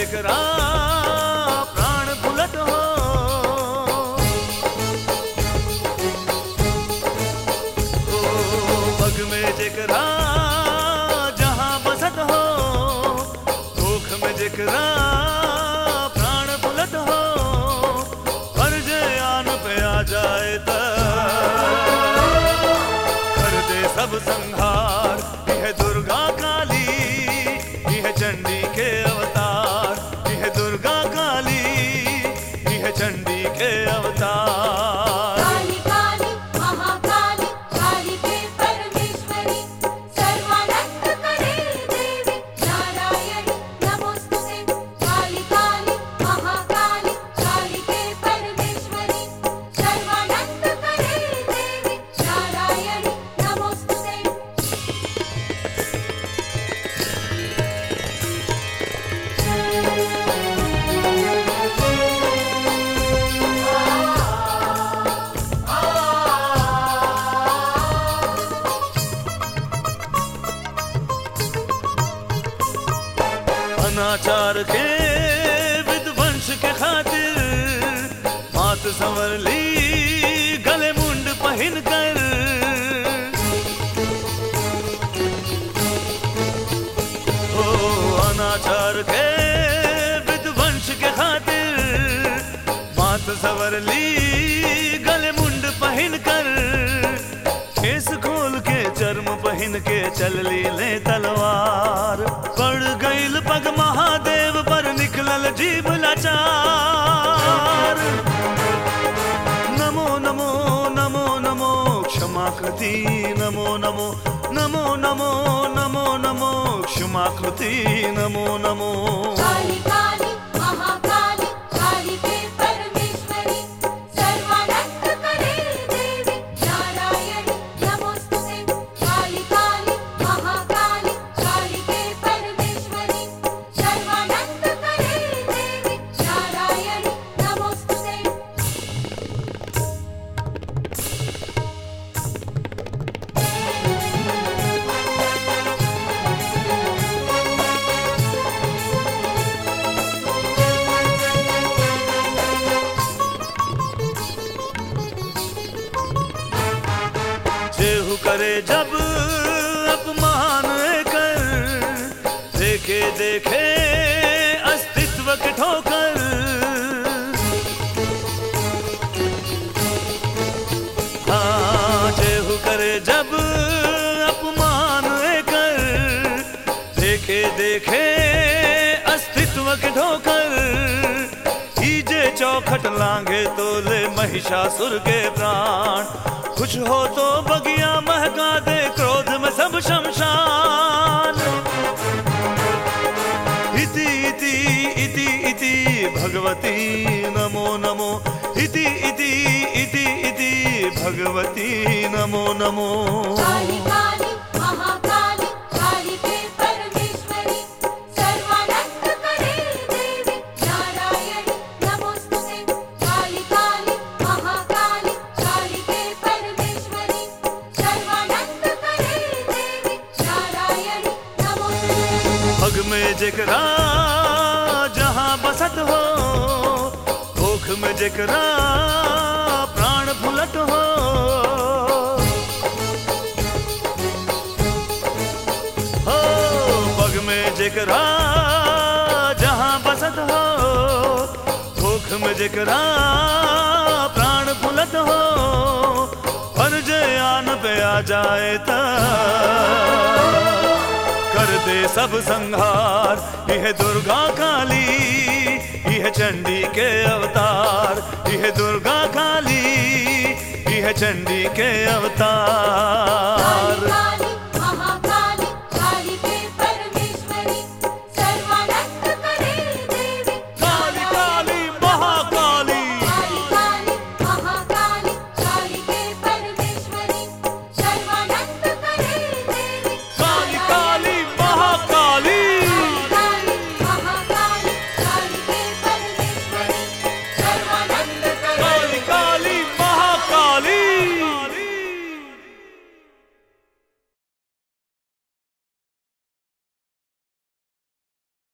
जेकरा प्राण फुलत हो ओ पग में जेकरा जहां बसत हो भूख में जेकरा प्राण फुलत हो पर जे आन पे आ जाए त कर दे सब संहार यह दुर्गा काली यह चंडी के अवतार यह दुर्गा काली यह चंडी के अवतार काली काली महाकाली काली के परमेश्वरी सर्वानंद करे देवी नारायणी नमोस्तुते काली काली महाकाली काली के परमेश्वरी सर्वानंद करे देवी नारायणी नमोस्तुते अनाचार के विध्वंस के खातिर मात संवर ली गले मुंड पहन कर ओ अनाचार के विध्वंस के खातिर मात संवर ली गले मुंड पहन कर केस खोल के चर्म पहन के चल ली ले तलवार पड़ गईल पग महादेव पर निकलल जीव लाचार नमो नमो नमो नमो क्षमा कृति नमो नमो नमो नमो नमो नमो क्षमा कृति नमो नमो काली काली महाकाली काली के परमेश्वरी सर्वानंद करे देवी नारायणी नमोस्तुते काली काली महाकाली काली के परमेश्वरी सर्वानंद करे देवी नारायणी नमोस्तुते जेहू करे जब अपमान कर देखे देखे अस्तित्व के ठोकर हाँ जेहू करे जब अपमान कर देखे देखे अस्तित्व के ठोकर कीजे चौखट लांगे तो ले महिषासुर के प्राण कुछ हो तो बगिया महका दे क्रोध में सब शमशान इति इति इति इति भगवती नमो नमो इति इति इति इति भगवती नमो नमो काली काली महाकाली काली के परमेश्वरी सर्वानंद करे देवी नारायणी नमोस्तुते काली काली महाकाली काली के परमेश्वरी सर्वानंद करे देवी नारायणी नमोस्तुते पग में जेकरा जहां बसत हो भूख में जेकरा प्राण फुलत हो हो पग में जेकरा जहां बसत हो भूख में जेकरा प्राण फुलत हो पर जे आन पे आ जाए त कर दे सब संहार यह दुर्गा काली यह चंडी के अवतार यह दुर्गा काली यह चंडी के अवतार